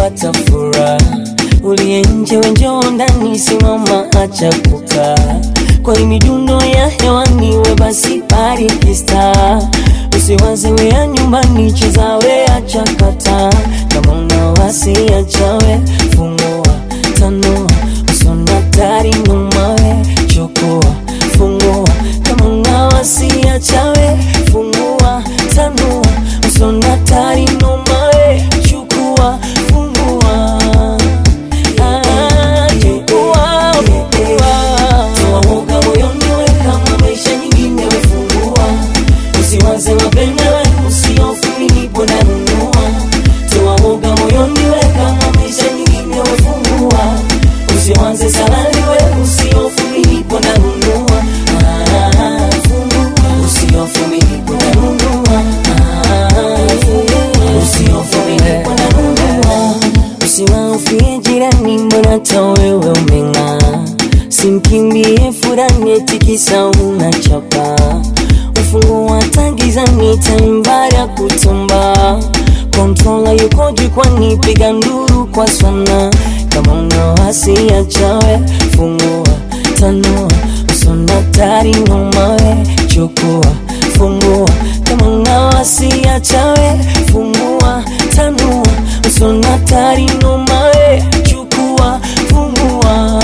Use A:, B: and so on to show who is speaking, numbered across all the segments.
A: pata furaha uliye nje wenjoo ndani simama acha kukaa kwa hii midundo ya hewani we basi bariki star usiwaze wea nyumbani cheza we acha kata kama una wasi achawe fungua tanua usona tari numawe chukua fungua kama una wasi achawe fungua tanua usona tari numawe chukua fungua Ah, chukua fungua toa woga moyoni we kama maisha nyingine wefungua usiwaze mapende we usiofu nilipo nanunua toa woga moyoni we kama maisha nyingine wefungua usiwaze salani we usiofu nilipo nanunua Ah, fungua usiofu nilipo nanunua Ah, fungua usiofu nilipo nanunua usiwaufie jirani mbona hata wewe umeng'aa simkimbie furani etikisa unachapa ufungu wa tangizani taimbari ya kutumba kontrola yuko jukwani piga nduru kwa sana kama una wasi achawe fungua tanua usona tari nomawe chukua fungua kama una wasi achawe fungua tanua usona tari nomawe chukua fungua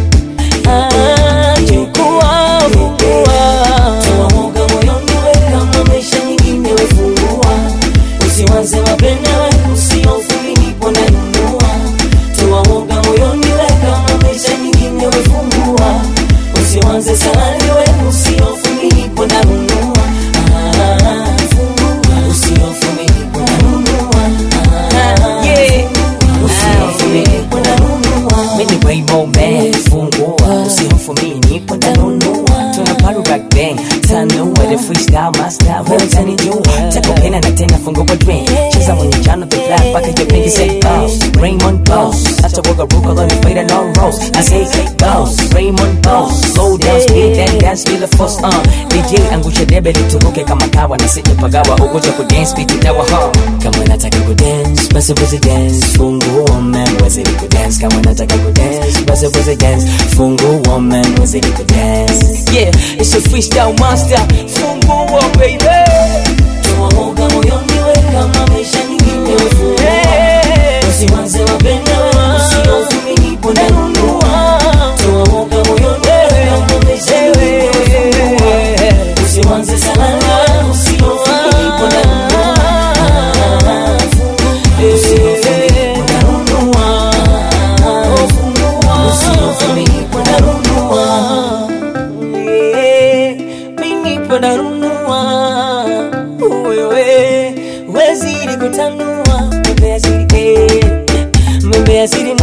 A: Ah, chukua fungua toa woga moyoni we kama maisha nyingine wefungua usiwaze mapende we usiofu nilipo nanunua toa woga moyoni we kama maisha nyingine wefungua usiwaze salani we usiofu nilipo nanunua Ah, fungua usiofu nilipo nanunua Ah,
B: Yeah.
A: usiofu nilipo nanunua
B: Mimi Rainbow Man, fungua usihofu mimi nipo ndanunua tuna party rock bang tanua the freestyle my style wewe utanijua takupenda na tena fungua drink cheza mwenye jano the black paka your pinky say boss Raymond boss hata woga ruka loni fade no rose I say boss Raymond boss slow down speed then dance feel the force uh DJ angusha debe lituruke kama kawa na sije pagawa ugoja ku dance beat itawa ho
A: kama nataka kudance basi weze dance fungua man weze kudance kama nataka kudance basi weze dance fungua man weze kudance
B: yeah it's a freestyle master fungua baby
A: toa woga moyoni we kama maisha nyingine wefungua
B: Hey.
A: usiwaze mapende we usiofu nilipo nanunua toa woga moyoni we kama maisha nyingine wefungua usiwaze salani we usiofu nilipo nanunua Ah, fungua usiofu nilipo nanunua Ah, fungua usiofu nilipo nanunua minipo nanunua wewe wezidi kutanua mbea siri eh, mbea siri